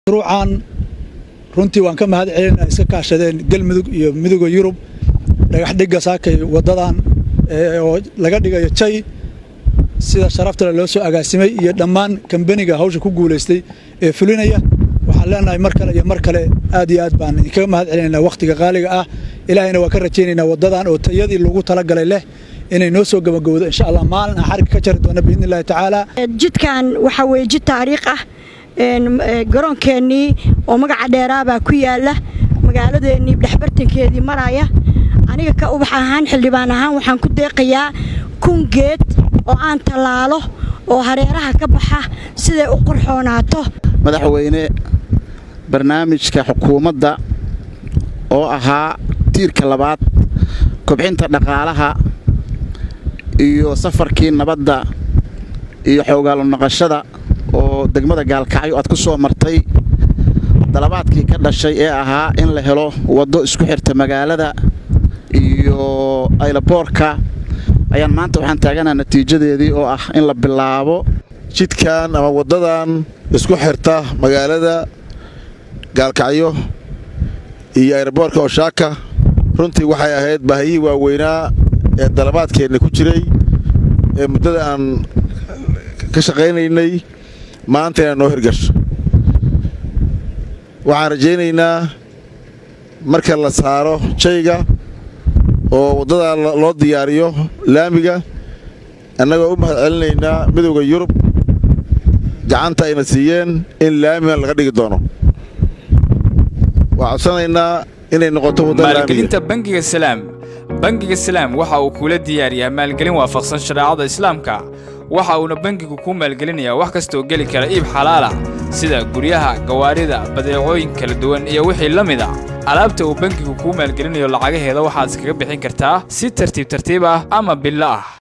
mashruucan runtii waan ka mahad celina iska kaashadeen galmudug iyo midooda yurub dhagax dhigga saakay waddadan oo laga dhigayo jay sida sharaftale loo soo agaasimay iyo dhammaan kambaniga hawsha ku guulaystay ee fulinaya waxaan leenahay mar kale iyo mar kale aad iyo aad baan idinkaga mahad celinaynaa wakhtiga qaaliga ah ilaahayna waa ka rajaynaynaa waddadan oo tayadii lagu talagalay leh inay noo soo gabagowdo insha allah maalin aan xarig ka jari doona biidni illahi tacaala jidkan waxaa weeye jid taariikh ah garoonkeennii oo magaca dheeraabaa ku yaala magaaladeennii dhexbartankeedii maraya aniga ka ubax ahaan xildhibaan ahaan waxaan ku deeqayaa kun geed oo aan tallaalo oo hareeraha ka baxa siday u qurxoonaato madaxweyne barnaamijka xukuumadda oo ahaa tiirka labaad kobcinta dhaqaalaha iyo safarkii nabadda iyo xoogaalo naqashada oo degmada gaalkacyo aad ku soo martay dalabaadkii ka dhashay ee ahaa in la helo waddo isku xirta magaalada iyo aylaboorka ayaan maanta waxaan taaganaa natiijadeedii oo ah in la bilaabo jidkan ama waddadan isku xirta magaalada gaalkacyo iyo aylaboorka oshaaka runtii waxay ahayd baahiyihii waaweynaa ee dalabaadkeenna ku jiray ee muddada aan ka shaqaynaynay maanta inay noo hirgasho waxaan rajaynaynaa marka la saaro jayga oo waddadaa loo diyaariyo laamiga annagoo u mahad celinaynaa midowda yurub gacanta ayna siiyeen in laamigan laga dhigi doono waa codsanaynaa inay noqoto maalgelinta bangiga salaam bangiga salaam waxa uu kuula diyaariyaa maalgelin waafaqsan shareecada islaamka waxa uuna bangigu kuu maalgelinayaa wax kastooo geli kara iib xalaalah sida guryaha gawaarida badeecooyin kala duwan iyo wixii la mid a alaabta uu bangigu kuu maalgelinayo lacagaheeda waxaad iskaga bixin kartaa si tartiib tartiib ah ama billo ah